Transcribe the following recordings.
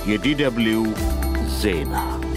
የዲደብልዩ ዜና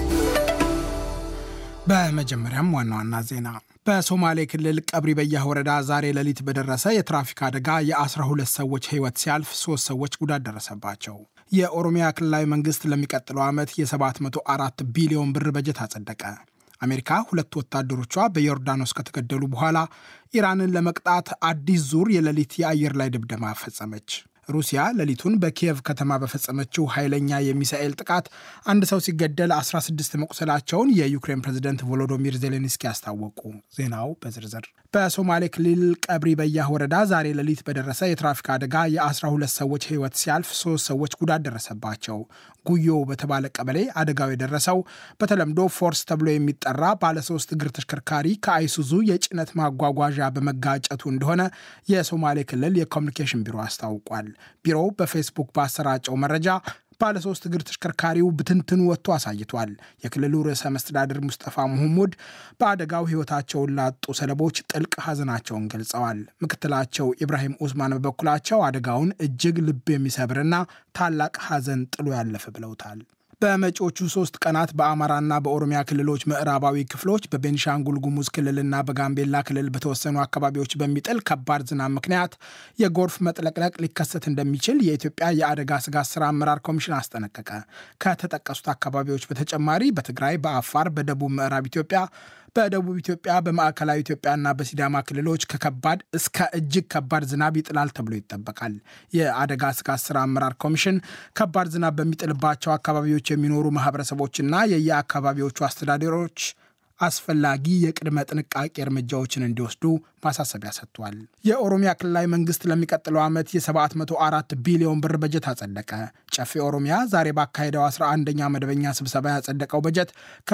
በመጀመሪያም ዋና ዋና ዜና በሶማሌ ክልል ቀብሪ በያህ ወረዳ ዛሬ ሌሊት በደረሰ የትራፊክ አደጋ የ12 ሰዎች ሕይወት ሲያልፍ ሶስት ሰዎች ጉዳት ደረሰባቸው። የኦሮሚያ ክልላዊ መንግስት ለሚቀጥለው ዓመት የ704 ቢሊዮን ብር በጀት አጸደቀ። አሜሪካ ሁለት ወታደሮቿ በዮርዳኖስ ከተገደሉ በኋላ ኢራንን ለመቅጣት አዲስ ዙር የሌሊት የአየር ላይ ድብደማ ፈጸመች። ሩሲያ ሌሊቱን በኪየቭ ከተማ በፈጸመችው ኃይለኛ የሚሳኤል ጥቃት አንድ ሰው ሲገደል 16 መቁሰላቸውን የዩክሬን ፕሬዝደንት ቮሎዶሚር ዜሌንስኪ አስታወቁ። ዜናው በዝርዝር በሶማሌ ክልል ቀብሪ በያህ ወረዳ ዛሬ ሌሊት በደረሰ የትራፊክ አደጋ የ12 ሰዎች ሕይወት ሲያልፍ ሶስት ሰዎች ጉዳት ደረሰባቸው። ጉዮ በተባለ ቀበሌ አደጋው የደረሰው በተለምዶ ፎርስ ተብሎ የሚጠራ ባለሶስት እግር ተሽከርካሪ ከአይሱዙ የጭነት ማጓጓዣ በመጋጨቱ እንደሆነ የሶማሌ ክልል የኮሚኒኬሽን ቢሮ አስታውቋል። ቢሮው በፌስቡክ ባሰራጨው መረጃ ባለሶስት እግር ተሽከርካሪው ብትንትኑ ወጥቶ አሳይቷል። የክልሉ ርዕሰ መስተዳድር ሙስጠፋ መሐሙድ በአደጋው ሕይወታቸውን ላጡ ሰለቦች ጥልቅ ሐዘናቸውን ገልጸዋል። ምክትላቸው ኢብራሂም ኡስማን በበኩላቸው አደጋውን እጅግ ልብ የሚሰብርና ታላቅ ሐዘን ጥሎ ያለፈ ብለውታል። በመጪዎቹ ሶስት ቀናት በአማራና በኦሮሚያ ክልሎች ምዕራባዊ ክፍሎች በቤኒሻንጉል ጉሙዝ ክልልና በጋምቤላ ክልል በተወሰኑ አካባቢዎች በሚጥል ከባድ ዝናብ ምክንያት የጎርፍ መጥለቅለቅ ሊከሰት እንደሚችል የኢትዮጵያ የአደጋ ስጋት ስራ አመራር ኮሚሽን አስጠነቀቀ። ከተጠቀሱት አካባቢዎች በተጨማሪ በትግራይ፣ በአፋር፣ በደቡብ ምዕራብ ኢትዮጵያ በደቡብ ኢትዮጵያ በማዕከላዊ ኢትዮጵያና በሲዳማ ክልሎች ከከባድ እስከ እጅግ ከባድ ዝናብ ይጥላል ተብሎ ይጠበቃል። የአደጋ ስጋት ስራ አመራር ኮሚሽን ከባድ ዝናብ በሚጥልባቸው አካባቢዎች የሚኖሩ ማህበረሰቦችና የየአካባቢዎቹ አስተዳደሮች አስፈላጊ የቅድመ ጥንቃቄ እርምጃዎችን እንዲወስዱ ማሳሰቢያ ሰጥቷል። የኦሮሚያ ክልላዊ መንግስት ለሚቀጥለው ዓመት የ704 ቢሊዮን ብር በጀት አጸደቀ። ጨፌ ኦሮሚያ ዛሬ ባካሄደው 11ኛ መደበኛ ስብሰባ ያጸደቀው በጀት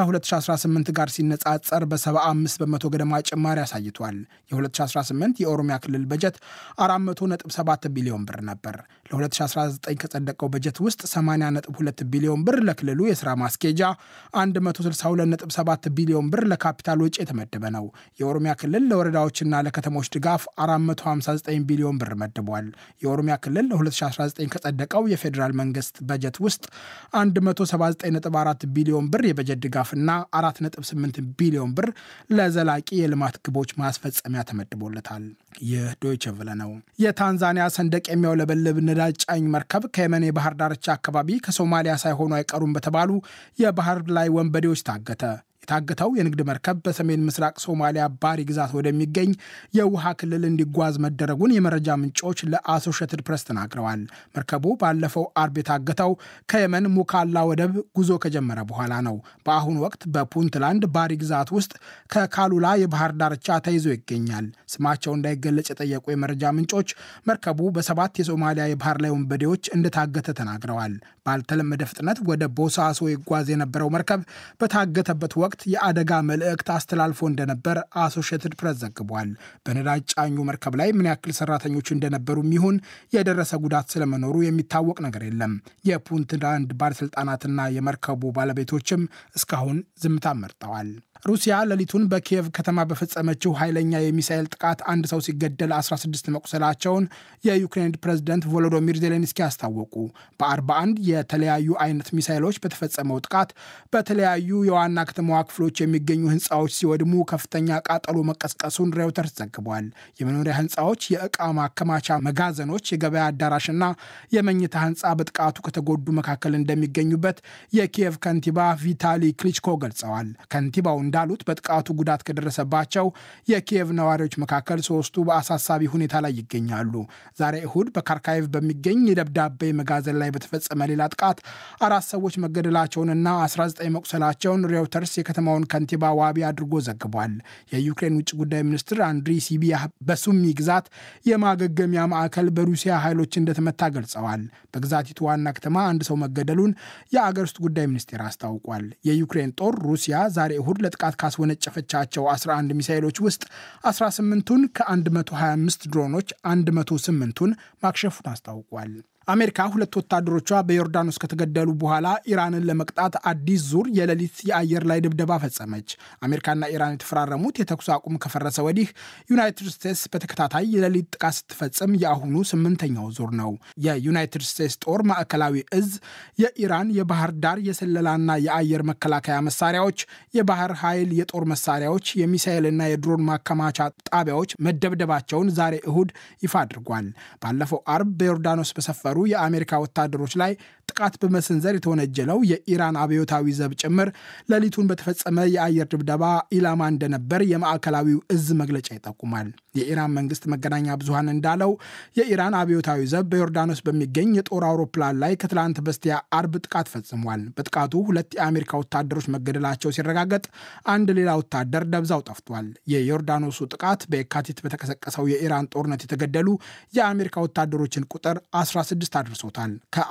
ከ2018 ጋር ሲነጻጸር በ75 በመቶ ገደማ ጭማሪ አሳይቷል። የ2018 የኦሮሚያ ክልል በጀት 400.7 ቢሊዮን ብር ነበር። ለ2019 ከጸደቀው በጀት ውስጥ 80.2 ቢሊዮን ብር ለክልሉ የሥራ ማስኬጃ፣ 162.7 ቢሊዮን ብር ለካፒታል ወጪ የተመደበ ነው። የኦሮሚያ ክልል ለወረዳዎችና ለከተሞች ድጋፍ 459 ቢሊዮን ብር መድቧል። የኦሮሚያ ክልል ለ2019 ከጸደቀው የፌዴራል መንግስት በጀት ውስጥ 179.4 ቢሊዮን ብር የበጀት ድጋፍና 4.8 ቢሊዮን ብር ለዘላቂ የልማት ግቦች ማስፈጸሚያ ተመድቦለታል። ይህ ዶይቸ ቨለ ነው። የታንዛኒያ ሰንደቅ የሚያውለበልብ ነዳጅ ጫኝ መርከብ ከየመን የባህር ዳርቻ አካባቢ ከሶማሊያ ሳይሆኑ አይቀሩም በተባሉ የባህር ላይ ወንበዴዎች ታገተ። የታገተው የንግድ መርከብ በሰሜን ምስራቅ ሶማሊያ ባሪ ግዛት ወደሚገኝ የውሃ ክልል እንዲጓዝ መደረጉን የመረጃ ምንጮች ለአሶሼትድ ፕሬስ ተናግረዋል። መርከቡ ባለፈው አርብ የታገተው ከየመን ሙካላ ወደብ ጉዞ ከጀመረ በኋላ ነው። በአሁኑ ወቅት በፑንትላንድ ባሪ ግዛት ውስጥ ከካሉላ የባህር ዳርቻ ተይዞ ይገኛል። ስማቸው እንዳይገለጽ የጠየቁ የመረጃ ምንጮች መርከቡ በሰባት የሶማሊያ የባህር ላይ ወንበዴዎች እንደታገተ ተናግረዋል። ባልተለመደ ፍጥነት ወደ ቦሳሶ ይጓዝ የነበረው መርከብ በታገተበት ወቅት የአደጋ መልእክት አስተላልፎ እንደነበር አሶሺየትድ ፕሬስ ዘግቧል። በነዳጅ ጫኙ መርከብ ላይ ምን ያክል ሰራተኞች እንደነበሩ ይሁን የደረሰ ጉዳት ስለመኖሩ የሚታወቅ ነገር የለም። የፑንትላንድ ባለሥልጣናትና የመርከቡ ባለቤቶችም እስካሁን ዝምታ መርጠዋል። ሩሲያ ሌሊቱን በኪየቭ ከተማ በፈጸመችው ኃይለኛ የሚሳኤል ጥቃት አንድ ሰው ሲገደል 16 መቁሰላቸውን የዩክሬን ፕሬዝደንት ቮሎዶሚር ዜሌንስኪ አስታወቁ። በ41 የተለያዩ አይነት ሚሳይሎች በተፈጸመው ጥቃት በተለያዩ የዋና ከተማዋ ክፍሎች የሚገኙ ህንፃዎች ሲወድሙ ከፍተኛ ቃጠሎ መቀስቀሱን ሬውተርስ ዘግቧል። የመኖሪያ ህንፃዎች፣ የዕቃ ማከማቻ መጋዘኖች፣ የገበያ አዳራሽና የመኝታ ህንፃ በጥቃቱ ከተጎዱ መካከል እንደሚገኙበት የኪየቭ ከንቲባ ቪታሊ ክሊችኮ ገልጸዋል። ከንቲባው እንዳሉት በጥቃቱ ጉዳት ከደረሰባቸው የኪየቭ ነዋሪዎች መካከል ሶስቱ በአሳሳቢ ሁኔታ ላይ ይገኛሉ። ዛሬ እሁድ በካርካይቭ በሚገኝ የደብዳቤ መጋዘን ላይ በተፈጸመ ሌላ ጥቃት አራት ሰዎች መገደላቸውንና 19 መቁሰላቸውን ሬውተርስ የከተማውን ከንቲባ ዋቢ አድርጎ ዘግቧል። የዩክሬን ውጭ ጉዳይ ሚኒስትር አንድሪ ሲቢያ በሱሚ ግዛት የማገገሚያ ማዕከል በሩሲያ ኃይሎች እንደተመታ ገልጸዋል። በግዛቲቱ ዋና ከተማ አንድ ሰው መገደሉን የአገር ውስጥ ጉዳይ ሚኒስቴር አስታውቋል። የዩክሬን ጦር ሩሲያ ዛሬ እሁድ ለጥቃት ካስወነጨፈቻቸው 11 ሚሳይሎች ውስጥ 18ቱን ከ125 ድሮኖች 108ቱን ማክሸፉን አስታውቋል። አሜሪካ ሁለት ወታደሮቿ በዮርዳኖስ ከተገደሉ በኋላ ኢራንን ለመቅጣት አዲስ ዙር የሌሊት የአየር ላይ ድብደባ ፈጸመች። አሜሪካና ኢራን የተፈራረሙት የተኩስ አቁም ከፈረሰ ወዲህ ዩናይትድ ስቴትስ በተከታታይ የሌሊት ጥቃት ስትፈጽም የአሁኑ ስምንተኛው ዙር ነው። የዩናይትድ ስቴትስ ጦር ማዕከላዊ እዝ የኢራን የባህር ዳር የስለላና የአየር መከላከያ መሳሪያዎች፣ የባህር ኃይል የጦር መሳሪያዎች፣ የሚሳኤልና የድሮን ማከማቻ ጣቢያዎች መደብደባቸውን ዛሬ እሁድ ይፋ አድርጓል። ባለፈው አርብ በዮርዳኖስ በሰፈሩ የአሜሪካ ወታደሮች ላይ ጥቃት በመሰንዘር የተወነጀለው የኢራን አብዮታዊ ዘብ ጭምር ሌሊቱን በተፈጸመ የአየር ድብደባ ኢላማ እንደነበር የማዕከላዊው እዝ መግለጫ ይጠቁማል። የኢራን መንግስት መገናኛ ብዙሃን እንዳለው የኢራን አብዮታዊ ዘብ በዮርዳኖስ በሚገኝ የጦር አውሮፕላን ላይ ከትላንት በስቲያ አርብ ጥቃት ፈጽሟል። በጥቃቱ ሁለት የአሜሪካ ወታደሮች መገደላቸው ሲረጋገጥ አንድ ሌላ ወታደር ደብዛው ጠፍቷል። የዮርዳኖሱ ጥቃት በየካቲት በተቀሰቀሰው የኢራን ጦርነት የተገደሉ የአሜሪካ ወታደሮችን ቁጥር 16 አድርሶታል።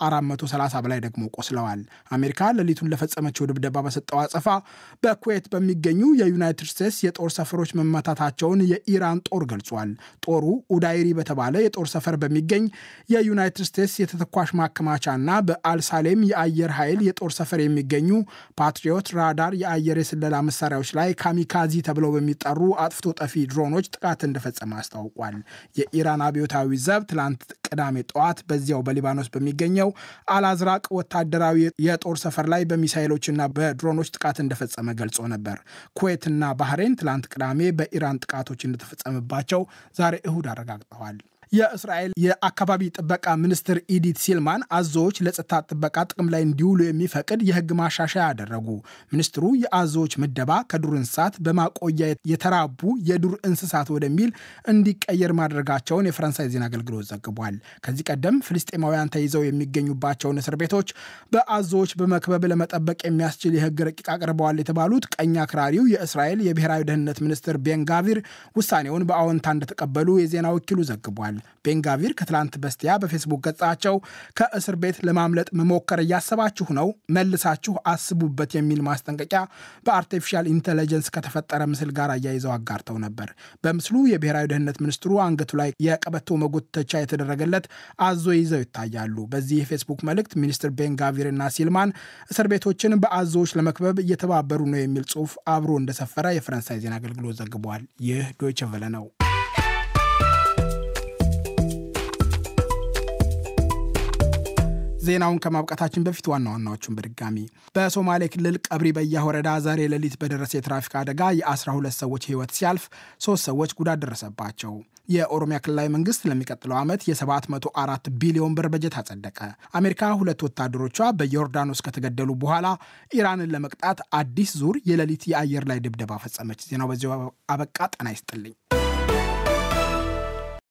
ከ430 በላይ ደግሞ ቆስለዋል። አሜሪካ ሌሊቱን ለፈጸመችው ድብደባ በሰጠው አጸፋ በኩዌት በሚገኙ የዩናይትድ ስቴትስ የጦር ሰፈሮች መመታታቸውን የኢራን ጦር ገልጿል። ጦሩ ኡዳይሪ በተባለ የጦር ሰፈር በሚገኝ የዩናይትድ ስቴትስ የተተኳሽ ማከማቻና በአልሳሌም የአየር ኃይል የጦር ሰፈር የሚገኙ ፓትሪዮት ራዳር የአየር የስለላ መሳሪያዎች ላይ ካሚካዚ ተብለው በሚጠሩ አጥፍቶ ጠፊ ድሮኖች ጥቃት እንደፈጸመ አስታውቋል። የኢራን አብዮታዊ ዘብ ትላንት ቅዳሜ ጠዋት በዚያው በሊባኖስ በሚገኘው አልአዝራቅ ወታደራዊ የጦር ሰፈር ላይ በሚሳይሎችና በድሮኖች ጥቃት እንደፈጸመ ገልጾ ነበር። ኩዌትና ባህሬን ትላንት ቅዳሜ በኢራን ጥቃቶች እንደተፈጸመባቸው ዛሬ እሁድ አረጋግጠዋል። የእስራኤል የአካባቢ ጥበቃ ሚኒስትር ኢዲት ሲልማን አዞዎች ለጸጥታ ጥበቃ ጥቅም ላይ እንዲውሉ የሚፈቅድ የሕግ ማሻሻያ አደረጉ። ሚኒስትሩ የአዞዎች ምደባ ከዱር እንስሳት በማቆያ የተራቡ የዱር እንስሳት ወደሚል እንዲቀየር ማድረጋቸውን የፈረንሳይ ዜና አገልግሎት ዘግቧል። ከዚህ ቀደም ፍልስጤማውያን ተይዘው የሚገኙባቸውን እስር ቤቶች በአዞዎች በመክበብ ለመጠበቅ የሚያስችል የሕግ ረቂቅ አቅርበዋል የተባሉት ቀኝ አክራሪው የእስራኤል የብሔራዊ ደህንነት ሚኒስትር ቤንጋቪር ውሳኔውን በአዎንታ እንደተቀበሉ የዜና ወኪሉ ዘግቧል። ቤንጋቪር ከትላንት በስቲያ በፌስቡክ ገጻቸው ከእስር ቤት ለማምለጥ መሞከር እያሰባችሁ ነው፣ መልሳችሁ አስቡበት የሚል ማስጠንቀቂያ በአርቲፊሻል ኢንቴሊጀንስ ከተፈጠረ ምስል ጋር አያይዘው አጋርተው ነበር። በምስሉ የብሔራዊ ደህንነት ሚኒስትሩ አንገቱ ላይ የቀበቶ መጎተቻ የተደረገለት አዞ ይዘው ይታያሉ። በዚህ የፌስቡክ መልእክት ሚኒስትር ቤንጋቪር እና ሲልማን እስር ቤቶችን በአዞዎች ለመክበብ እየተባበሩ ነው የሚል ጽሑፍ አብሮ እንደሰፈረ የፈረንሳይ ዜና አገልግሎት ዘግቧል። ይህ ዶይቸ ቨለ ነው። ዜናውን ከማብቃታችን በፊት ዋና ዋናዎቹን በድጋሚ በሶማሌ ክልል ቀብሪ በያ ወረዳ ዛሬ ሌሊት በደረሰ የትራፊክ አደጋ የ12 ሰዎች ሕይወት ሲያልፍ ሶስት ሰዎች ጉዳት ደረሰባቸው። የኦሮሚያ ክልላዊ መንግስት ለሚቀጥለው ዓመት የ704 ቢሊዮን ብር በጀት አጸደቀ። አሜሪካ ሁለት ወታደሮቿ በዮርዳኖስ ከተገደሉ በኋላ ኢራንን ለመቅጣት አዲስ ዙር የሌሊት የአየር ላይ ድብደባ ፈጸመች። ዜናው በዚሁ አበቃ። ጤና ይስጥልኝ።